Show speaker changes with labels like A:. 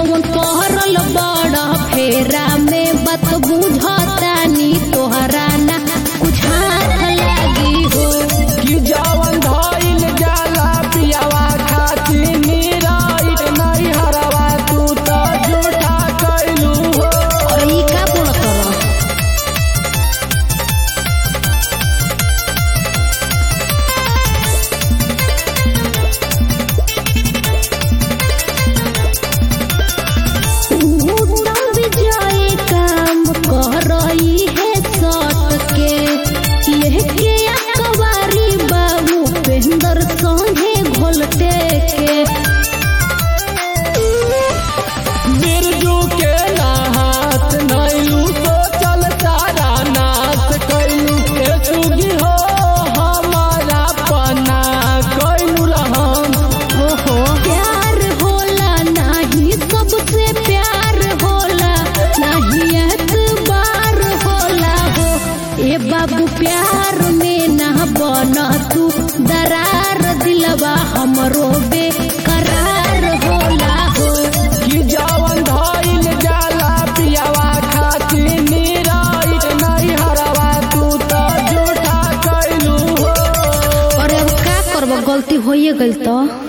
A: जवन पहरल बड़ फेरा में बात बुझतानी तोहरा ना कुछ हाथ लागी हो
B: कि जवन धइल जाला पियावा खाती निराइट नहीं हरवा तू तो झूठा कैलू हो
A: और ई का बोलत रह उत्तम विजय काम कह रही है सट के लेके अकबारी बाबू पेंदर संगे घोलटे के
B: बिरजू के नहात नैलू तो चल सारा नाच कैलू के सुगी हो हमारा पना कैलू रहम
A: ओहो प्यार होला नाही सबसे प्यार होला नाही एतबार होला हो ए बाबू प्यार में ना बन तू दरार दिलवा हमरो बेकरार होला हो
B: कि जवन धइल जाला पियावा खाती निराइट नहीं हरवा तू तो झूठा कैलू हो
A: और अब का करब गलती होइए गइल तो